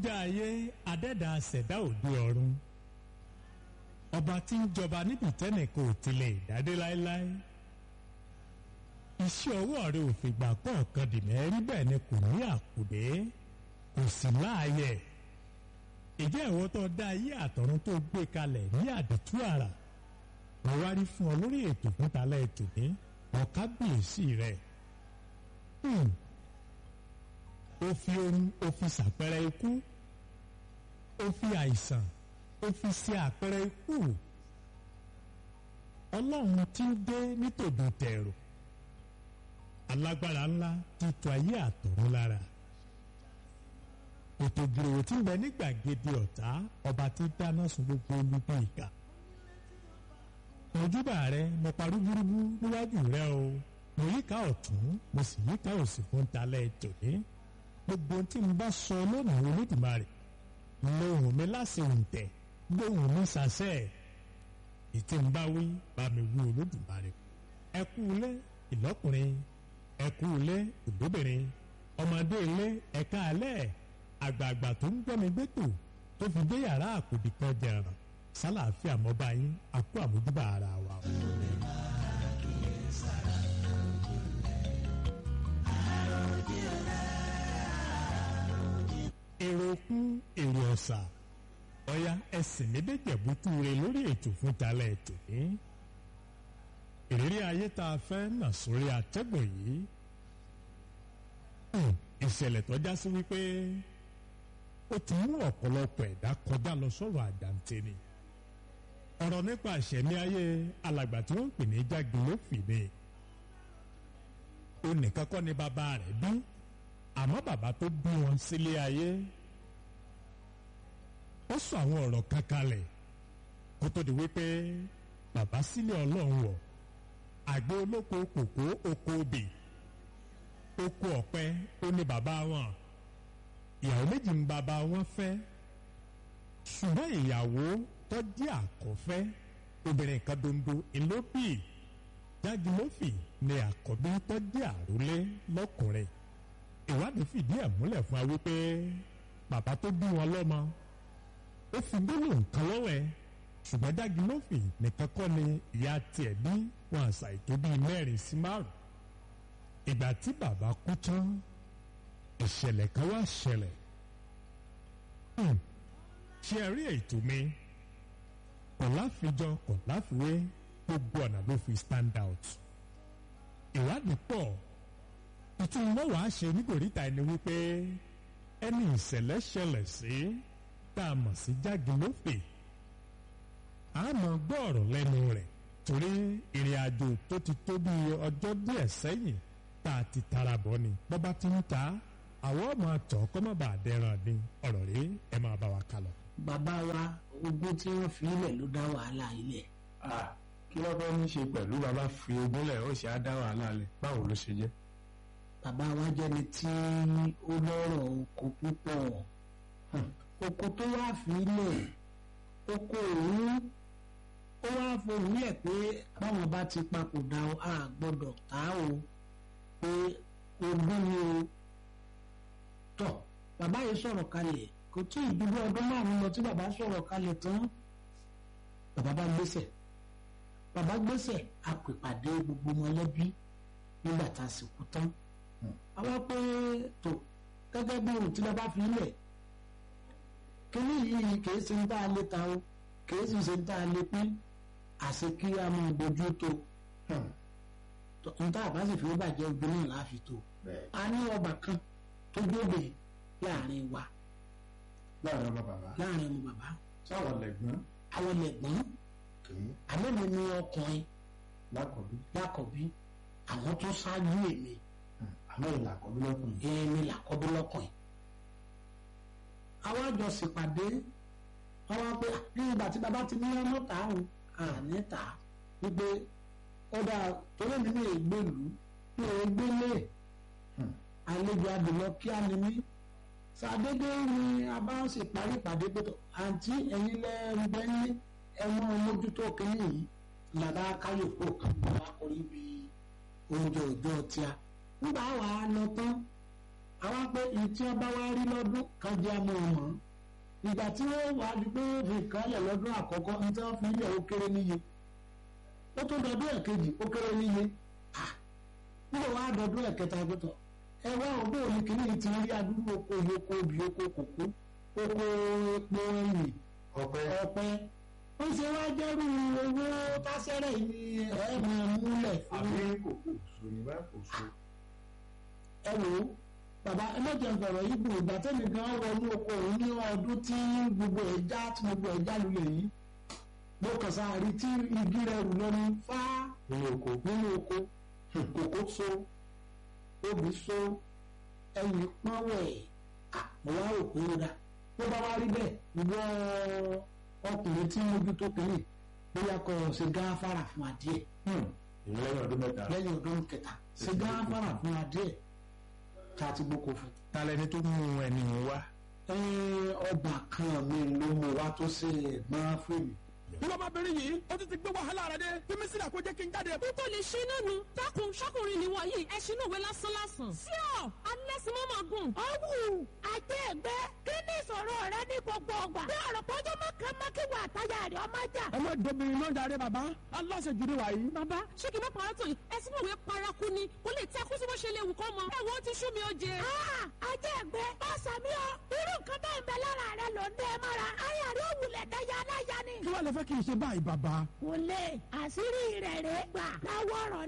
akọ́dá ayé adẹ́dà ṣẹ̀dá òde ọ̀run ọba tí ń jọba níbi tẹ́nìkan ò tilẹ̀ dádé láéláé iṣẹ́ ọwọ́ rẹ̀ ò fìgbà kọ̀ọ̀kan dì mẹ́rí bẹ́ẹ̀ ni kò ní àkùdé kò sì láàyè ìjẹ́ ìwọ tó dá ayé àtọ̀run tó gbé kalẹ̀ ní àdìtú àrà mo wá rí fún ọ lórí ètò fún talẹ́ ètò ní ọ̀kábíyèsí rẹ̀ ó fi ohun ó fi ṣàpẹrẹ ikú ó fi àìsàn ó fi ṣe àpẹrẹ ikú ọlọ́run tí ń dé nítòdò tẹ̀rù alágbára ńlá ti tu ayé àtọ̀run lára ètò ìgbìròwò tí ń bẹ ní gbàgede ọ̀tá ọba tí dáná sun gbogbo olùgbé ìka mojúbà rẹ mo parí gúrúgú níwájú rẹ o mo yíká ọ̀tún mo sì yíká òsì fún talẹ̀ tòní gbogbo tí n bá sọ lónìí olódùmarè lóhùn mi láṣẹ òǹtẹ̀ lóhùn mi ṣàṣẹ ètí n bá wí bá mi wí olódùmarè ẹ kú ilé ìlọ́kùnrin ẹ kú ilé ìlóbìnrin ọmọdé ilé ẹ̀ka alẹ́ àgbààgbà tó ń gbẹ́mi gbẹ́tò tó fi dé yàrá àkùdì kan jẹ̀ràn sálàáfíà mọ́ba yín àkú àmójúbà ara wa. èrò kún èrò ọ̀sà ọ̀ya ẹ̀sìn méjèèjẹ̀bùtú rẹ lórí ètò fún talẹ̀ ètò ní. ìrírí ayé tá a fẹ́ nà sórí àtẹ́gùn yìí ìṣẹ̀lẹ̀ tó já sí wípé ó ti mú ọ̀pọ̀lọpọ̀ ẹ̀dá kọjá lọ sọ̀rọ̀ àjàǹtẹ̀ ni ọ̀rọ̀ nípa ìṣẹ̀mí ayé alàgbà tí wọ́n ń pè ní jágilófì ni ó nìkan kọ́ ni bàbá rẹ̀ bí àmọ́ bàbá tó bí wọn sílé ayé ó sọ àwọn ọ̀rọ̀ kan kalẹ̀ kó tó di wípé bàbá sílé ọlọ́run wọ̀ àgbẹ̀ olóko kòkó oko obì oko ọ̀pẹ ó ní bàbá wọn ìyàwó méjì ń bàbá wọn fẹ́ ṣùgbọ́n ìyàwó tó jẹ́ àkọ́fẹ́ obìnrin kan dondo ìlóbì jágilófì ni àkọ́bí tó jẹ́ àrólé lọ́kùnrin ìwádìí fìdí ẹ̀ múlẹ̀ fún wa wípé bàbá tó bí wọn lọ́mọ ó fi gbólóhùn kan lọ́wọ́ ẹ̀ ṣùgbọ́n jágilófì nìkan kọ́ ni ìyá tiẹ̀ bí wọn àṣà ètò bíi mẹ́rin sí márùn ìgbà tí bàbá kú tán ìṣẹ̀lẹ̀ kan wá ṣẹlẹ̀ ṣe rí ètò mi kò láfijọ́ kò láfiwé gbogbo ọ̀nà ló fi stand out ìwádìí pọ̀ ìtumọ̀ wàá ṣe nítoríta ẹni wípé ẹni ìṣẹ̀lẹ̀ ṣẹlẹ̀ sí tá a mọ̀ sí jágilófè a mọ̀ gbọ́ ọ̀rọ̀ lẹ́nu rẹ̀ torí ìrìn àjò tó ti tó bí ọjọ́ díẹ̀ sẹ́yìn tá a ti tara bọ̀ ni bọ́bá ti ń ta àwọn ọmọ àtọ̀ kọ́ mọ́ bá a dẹ́ran ni ọ̀rọ̀ rí ẹ máa bá wa kálọ̀. bàbá wa ogún tí wọ́n fi ilẹ̀ ló dá wàhálà ilẹ̀. kí wọ́n fẹ́ ní ṣe pẹ̀lú bàbá fi ogún lẹ̀ ó sì á dá wàhálà lẹ̀ báwo ló ṣe jẹ́. bàbá wa jẹ́ni tí ó lọ́rọ̀ oko púpọ̀ oko tó wá fi ilẹ̀ oko òun ó wá fohùn lẹ̀ pé báwọn bá ti papòdà a gbọ́dọ̀ tá o pé ogún ni o tọ̀ bàbá yìí sọ̀rọ̀ kalẹ̀ kò tí ì dúró ọdún márùn-ún lọ tí bàbá sọ̀rọ̀ kalẹ̀ tán bàbá bá gbéṣẹ̀ bàbá gbéṣẹ̀ a pè pàdé gbogbo mọ̀lẹ́bí nígbà tá a sì kú tán àwa pé tó gẹ́gẹ́ bí ohun tí bàbá fi lẹ̀ kíní yìí kìí ṣe ń tá a lè ta o kìí sì ṣe ń tá a lè pín àṣẹ kí a máa bójú tó n tá a bá sì fi ó bàjẹ́ obìnrin náà láàfin tó a ní ọba kan tó gbóbe láàrin wa láàrin ọmọ bàbá láàrin ọmọ bàbá sáwọn lẹ̀gbọ́n àwọn lẹ̀gbọ́n kìí àmọ́ mi ní ọkùnrin lákọ̀bí lákọ̀bí àwọn tó ṣáájú èmi àmọ́ ìlà àkọ́bí lọ́kùnrin. èmi làkọ́bí lọ́kùnrin àwọn àjọ ṣèpàdé àwọn pé ní ìgbà tí bàbá ti ní ọmọ tààrùn àní tà wípé ó dáa torí mi ní ègbèlú ní ègbélé àlejò àdùnnà kí á ní mí sàdédé ni a bá ń ṣèparí ìpàdé pé àǹtí ẹ̀yin lẹ́ẹ̀rẹ́ ní ẹ̀wọ̀n mójútó kínní yìí làbá káyọ̀pọ̀ kan bá orí bí oúnjẹ òjò tíá nígbà wà á lọ tán àwọn pé ìtí ọba wa rí lọ́dún kan jẹ́ àmọ́ ọmọ ìgbà tí wọ́n wà á di pé ó fi kálẹ̀ lọ́dún àkọ́kọ́ ní tí wọ́n fi ilẹ̀ ó kéré níye ó tó dọdún ẹ̀kejì ó kéré níye nígbà wàá dọdún ẹ̀kẹta gbọ́tọ̀ ẹ wá òbí òní kìíní ti rí adúgbò oko ìyókò obì oko kòkó oko epo ẹ̀yìn ọpẹ ọ̀pẹ ó ṣe wá jẹ́rú owó tásẹ́rẹ̀ ní ẹ̀ máa múlẹ̀ fún àbí kòkó so ní bá kò so. ẹ wò ó bàbá ẹ mọ̀jẹ̀ ń fọ̀rọ̀ yìí gbòò ìgbà tẹ́lẹ̀ gan wọnú oko òun ní ọdún tí gbogbo ẹ̀ já tí gbogbo ẹ̀ já lulẹ̀ yìí mo kàn sáàrí tí igi rẹ̀ rù lọ́nu fá nínú oko nínú oko kòkó so obì so ẹyìn pọ́nwẹ̀ mo wá rò pé ó dá tó bá wá rí bẹ́ẹ̀ ìwọ ọkùnrin tí mojú tó kéré bóyá kò ṣe gáfárà fún adìẹ ìyẹn lẹ́yìn ọdún mẹ́ta. lẹ́yìn ọdún kẹta ṣe gáfárà fún adìẹ tá a ti gbóko fún. talẹ́ni tó mú ẹni wá. ẹ ọba kan mi ló mú wa tó ṣe ẹ̀gbọ́n fún mi. ìwọ ọmọbìnrin yìí ó ti ti gbé wàhálà rẹ dé fímí sílẹ̀ kó jẹ́ kí n jáde. bí tó lè ṣe iná nu dákun ṣọkùnrin ni wọ̀nyí ẹṣin náà wé lásán lásán. sí ọ alẹ́sìmọ́mọ́ gùn. ọ̀wù àti ẹ̀gbẹ́ kí ni ìṣòro rẹ ní gbogbo ọgbà. bí ọ̀rọ̀ pọ́jọ́ mọ́kànmọ́kìwà àtàyà rẹ̀ ọmọ jà. ẹ má dobìnrin náà jáde bàbá aláṣejù ni wàyí. bàbá ṣé kí n má parọ́ tó yìí ẹṣin náà wé paraku ni kó lè tẹ́ kó sí bó ṣe lè wù kọ́ mọ. ẹ wo ti sú mi ó jẹ. àti ẹ̀gbẹ́ ọ̀sán mi ọ irú nǹkan bẹ́ẹ̀ ń bẹ lára rẹ ló ń dẹ́ mọ́ra. ayà rẹ̀ òwúlẹ̀ dáyà aláya ni. kí wàá lè fẹ́ kí n ṣe báyìí bàbá. kò lè àṣírí rẹ̀ rẹ̀ gbà láwọ̀ ọ̀rọ̀